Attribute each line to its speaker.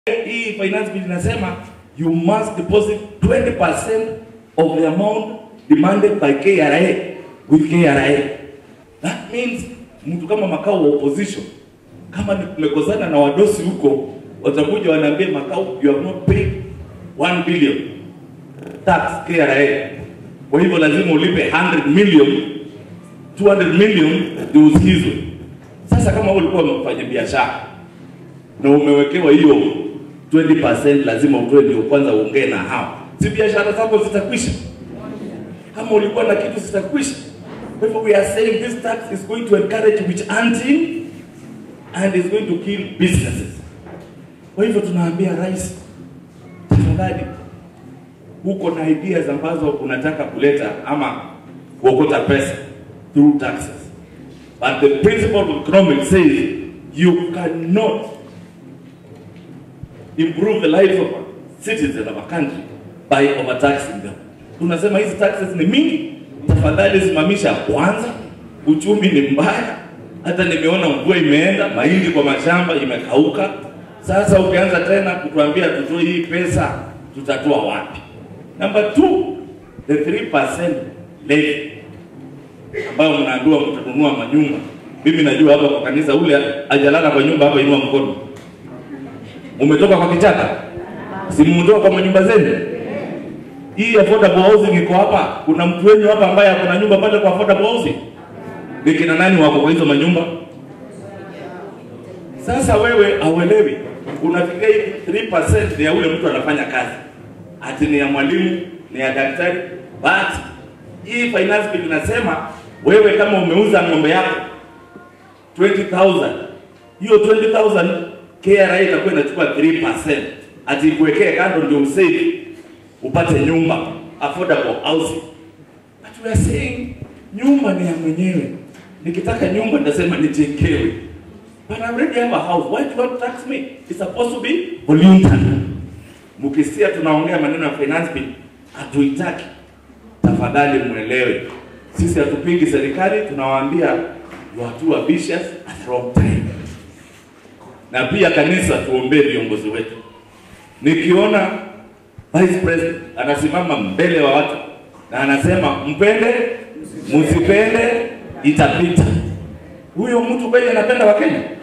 Speaker 1: hii finance bill inasema you must deposit 20% of the amount demanded by KRA with KRA. That means mtu kama makao wa opposition kama ni tumekosana na wadosi huko, watakuja wanaambia makao you have not paid 1 billion tax KRA. Kwa hivyo lazima ulipe 100 million 200 million ndio usikizwe. Sasa kama wewe ulikuwa mfanya biashara na umewekewa hiyo 20% lazima utoe ndio kwanza uongee na hao, si biashara zako zitakwisha? Kama ulikuwa na kitu zitakwisha. Kwa hivyo we are saying this tax is going to encourage witch hunting and is going to kill businesses. Kwa hivyo tunaambia rais, tafadhali, huko na ideas ambazo unataka kuleta ama kuokota pesa through taxes, but the principle of economics says you cannot improve the lives of citizens of a country by overtaxing them. Tunasema hizi taxes ni mingi, tafadhali simamisha kwanza. Uchumi ni mbaya, hata nimeona mvua imeenda, mahindi kwa mashamba imekauka. Sasa ukianza tena kutuambia tutoe hii pesa, tutatoa wapi? Number two, the 3% levy ambayo mnaambiwa mtanunua manyumba. Mimi najua hapa kwa kanisa, ule ajalala kwa nyumba hapa, inua mkono. Umetoka kwa kichaka, si mmetoka kwa manyumba zenu? Hii affordable housing iko hapa. Kuna mtu wenyu hapa ambaye akona nyumba pale kwa affordable housing? Ni kina nani wako kwa hizo manyumba? Sasa wewe hauelewi, unafikiria hii 3% ni ya ule mtu anafanya kazi, ati ni ya mwalimu, ni ya daktari, but hii finance bill inasema wewe kama umeuza ng'ombe yako 20000 hiyo 20000 KRA itakuwa inachukua 3%, ati ikuwekee kando ndio usave upate nyumba affordable housing. But we are saying nyumba ni ya mwenyewe. Nikitaka nyumba nitasema nijengewe. But I already have a house. Why do you want to tax me? It's supposed to be voluntary. Mkisikia tunaongea maneno ya finance bill, hatuitaki. Tafadhali mwelewe. Sisi hatupingi serikali, tunawaambia you are too ambitious at the wrong time. Na pia kanisa tuombee viongozi wetu. Nikiona Vice President anasimama mbele wa watu na anasema mpende msipende itapita. Huyo mtu kweli anapenda Wakenya?